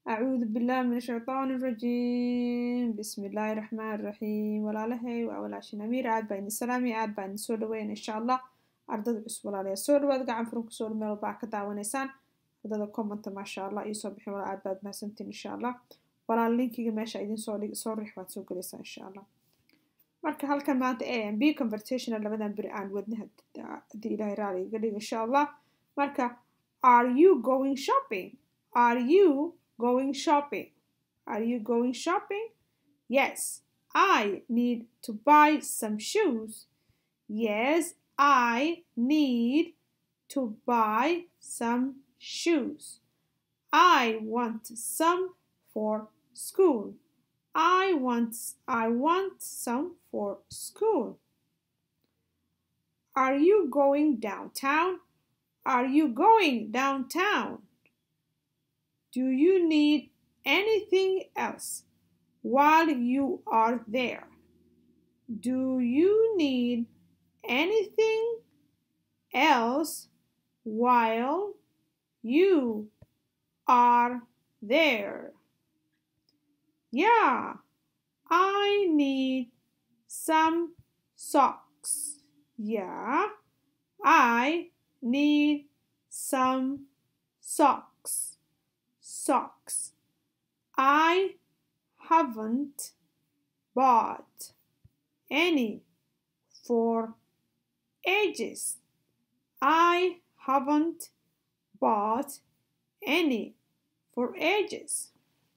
أعوذ بالله من الشيطان الرجيم بسم الله الرحمن الرحيم walaalahay waa walaashin amiir aad baa idin salaami aad baa idin soo dhaweyn insha allah ardada cusub walaalayaa soo dhawaad gacan furan kusoo meel walba ka daawanaysaan ardada commenta maasha allah iyo soo bixin walaal aad baad mahadsantiin insha allah walaal linkiga meesha idin soo dhig soo rix waad soo gelaysaa insha allah marka halkan maanta a m b conversational labadan beri aan wadna haddii ilaahay raali iga dhigo insha allah marka are you going shopping are you going shopping are you going shopping yes i need to buy some shoes yes i need to buy some shoes i want some for school I want I want some for school. Are you going downtown? Are you going downtown? Do you need anything else while you are there? Do you need anything else while you are there? Yeah, I need some socks. Yeah, I need some socks. Socks. I haven't bought any for ages. I haven't bought any for ages.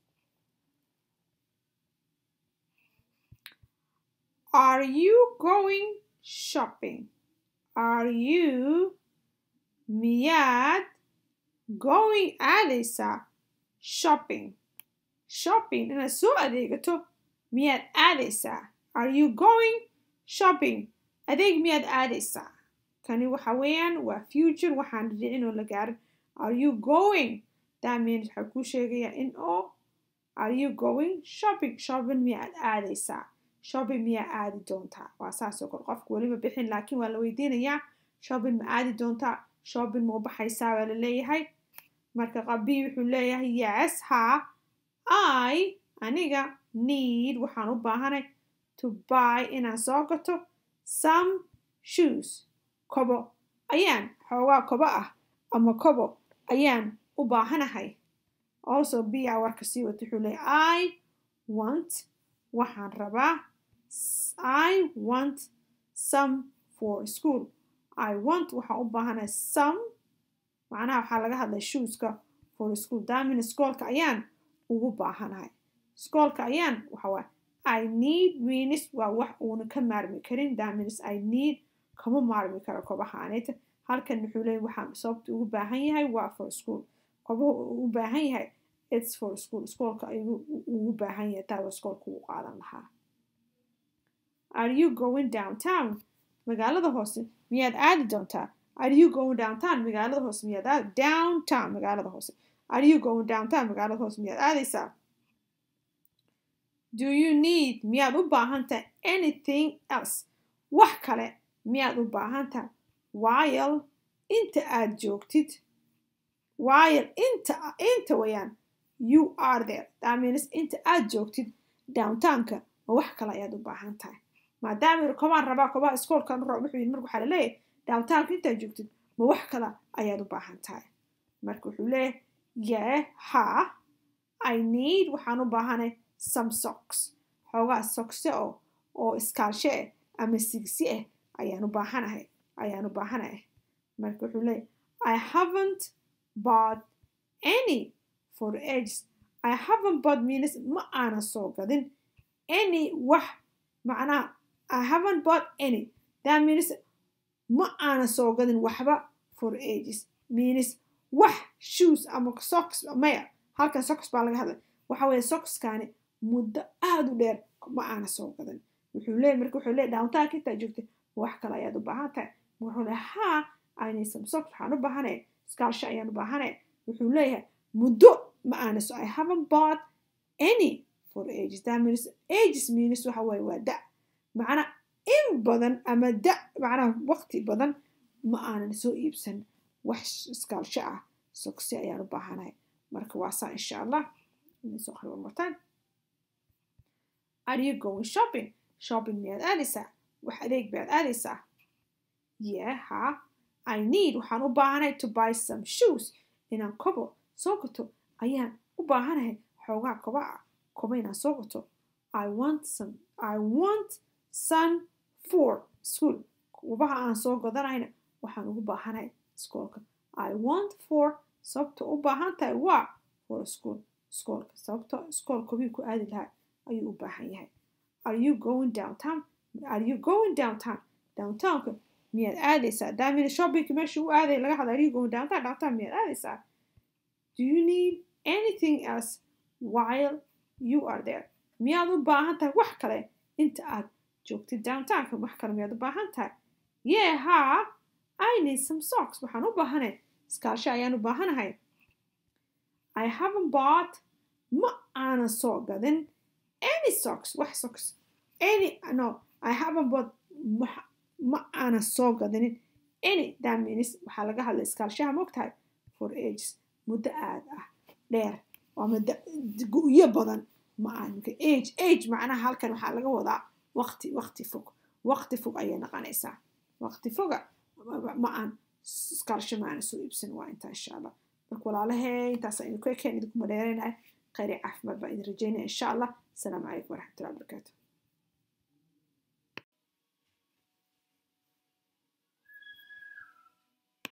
Are you going shopping? Are you miyaad going aadaysaa shopping? Shopping inaad soo adeegato miyaad aadaysaa? Are you going shopping? Adeeg miyaad aadaysaa? Kani waxa weeyaan waa future waxaan dhicin oo la gaarin. Are you going? That means waxaa kuu sheegayaa in oo Are you going shopping? Shopping miyaad aadaysaa? shopping miyaa aadi doontaa waa saasoo kale qofka weliba bixin laakiin waa la weydiinayaa shopping ma aadi doontaa shopping ma u baxaysaa waa la leeyahay marka qabii wuxuu leeyahay yes ha i aniga need waxaan u baahanay to buy inaan soo gato some shoes kobo ayaan xoogaa kobo ah ama kobo ayaan u baahanahay also biyaa warka sii wata wuxuu leeyahay i want waxaan rabaa I want some for school. I want waxaan u baahanahay some macnaha waxaa laga hadlay shoeska for school daamina skoolka ayaan ugu baahanahay skoolka ayaan waxa waay I need means waa wax uuna ka maarmi karin daamins I need kama maarmi karo kobahaaneta halkan wuxuu leeyahy waxaan sababta ugu baahan yahay waa for school kobaha ugu baahan yahay it's for school skoolka ayuu ugu baahan yahay taa waa skoolka ugu qaadan lahaa are you going downtown magaalada hoose miyaad aadi doontaa are you going downtown magaalada hoose miyaad aadi downtown magaalada hoose are you going downtown magaalada hoose miyaad aadaysaa do you need miyaad u baahan tahay anything else wax kale miyaad u baahan tahay while inta aad joogtid while inta inta wayaan you are there that means inta aad joogtid downtownka ma wax kale ayaad u baahan tahay maadaama yiri kobaan rabaa kobaha iskoolkan roob wuxuu yidhi marka waxaa laleeyahay downtownka intaad joogtid ma wax kale ayaad u baahan tahay marka wuxuu leeyahay yee ha i need waxaan u baahanay some socks xoogaa sokse oo oo iskaalshe ah ama sigsi ah ayaan u baahanahay ayaan u baahanahay marka wuxuu leeyahay i haven't bought any for ages i haven't bought means ma aanan soo gadin any wax macnaha I haven't bought any. That means ma aanan soo gadin waxba for ages. Means wax shoes ama socks maya halkan socks baa laga hadlay waxa weeye sockskani muddo aada u dheer ma aanan soo gadan wuxuu leeyahy marka wuxuu leeyahy downtownka intaa joogtay wax kale ayaad u baahan tahay wuxuu leeyahay haa I need some socks waxaan u baahanay skaalsho ayaan u baahanay wuxuu leeyahay muddo ma aanan so I haven't bought any for ages that means ages means waxa weeye waa da macna in badan ama da macnaha waqti badan ma aanan soo iibsan wax iskaalsho ah sogsi ayaan u baahanahay marka waa saa insha allah soo qori one more time are you going shopping shopping miyaad aadaysaa wax adeeg baad aadaysaa yeah ha i need waxaan u baahanahay to buy some shoes inaan kobo soo gato ayaan u baahanahay xoogaa koba ah koba inaan soo gato i want some i want some for school kobaha aan soo gadanayna waxaan ugu baahanahay iskoolka i want for sababta u baahan tahay waa for school iskoolka sababta iskool kobii ku aadi lahaa ayuu u baahan yahay are you going downtown are you going downtown downtownka miyaad aadaysaa daamina shoppingka meesha u aaday laga hadla are you going downtown downtown miyaad aadaysaa do you need anything else while you are there miyaad u baahan tahay wax kale inta aad joogtid downtownka wax kale miyaad u baahan tahay yeah ha i need some socks waxaan u baahanay iskaalsho ayaan u baahanahay i haven't bought ma aanan soo gadin any socks wax socks any no i haven't bought ma aanan soo gadinin any that means waxaa laga hadlay iskaalshaha mogtahay for ages muddo aad ah dheer waa muddo gu'yo badan ma aan age age macnaha halkan waxaa laga wadaa waqti waqti fog waqti fog ayay naqanaysaa waqti foga ma aan iskaalsho ma aanan soo iibsan waa intaa insha allah marka walaalahee intaas aynu ku ekeen idinkuma dheeraynahay khayri caafimaad baan idin rajaynaya insha allah asalaamu calaykum waraxmatullahi wabarakaatu